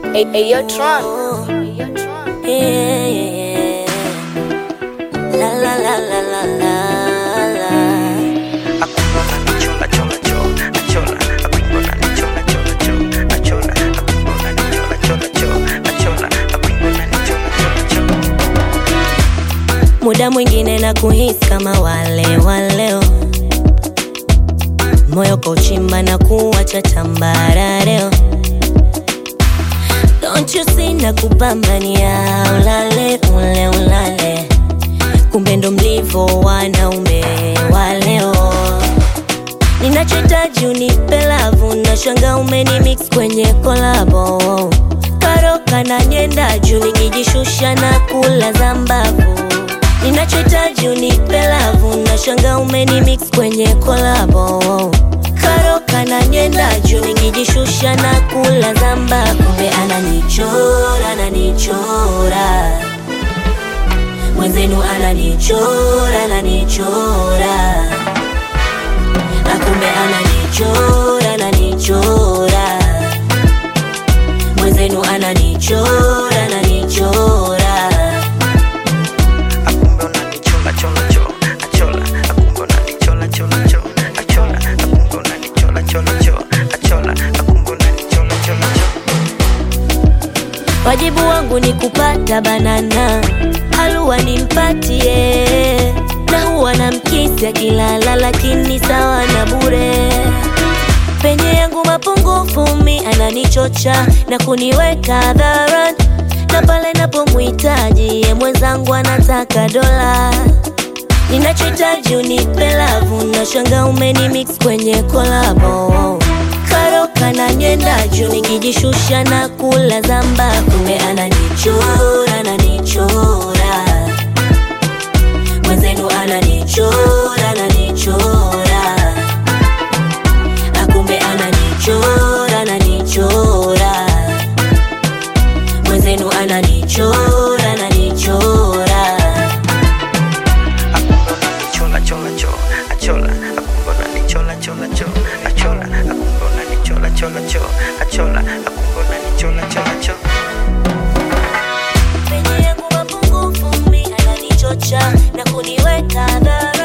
Hey, hey, yo, Tron. Hey, yo, Tron. Yeah, yeah, yeah. La la la la la la la. Muda mwingine na kuhisi kama wale waleo, moyo kauchimba na kuwacha tambarareo. Don't you see na kupambania ulale ule ulale, kumbe ndo mlivo wanaume wa leo. Ninachohitaji unipe lavu, na shanga umeni mix kwenye kolabo karoka na nyenda juu, nikijishusha na kula za mbavu. Ninachohitaji unipe lavu, na shanga umeni mix kwenye kolabo karoka na nyenda juu, nikijishusha na kula za mbavu. Kumbe ananichora, ananichora mwenzenu, ananichora, ananichora akumbe ananichora ananichora mwenzenu ananichora ananichora wajibu wangu ni kupata banana halua nimpatie na huwa na mkisi akilala lakini sawa na bure penye yangu mapungufu mi ananichocha na kuniweka hadharani na pale napomhitaji ye mwenzangu anataka dola ninachohitaji unipe lavu na shanga umeni mix kwenye kolabo karoka na nyenda juu nikijishusha na kula zamba kumbe ananichora ananichora mwenzenu ananichora ananichora akumbe ananichora ananichora mwenzenu ananichora ananichora penye yangu mapungufu mi ananichocha na kuniweka hadharani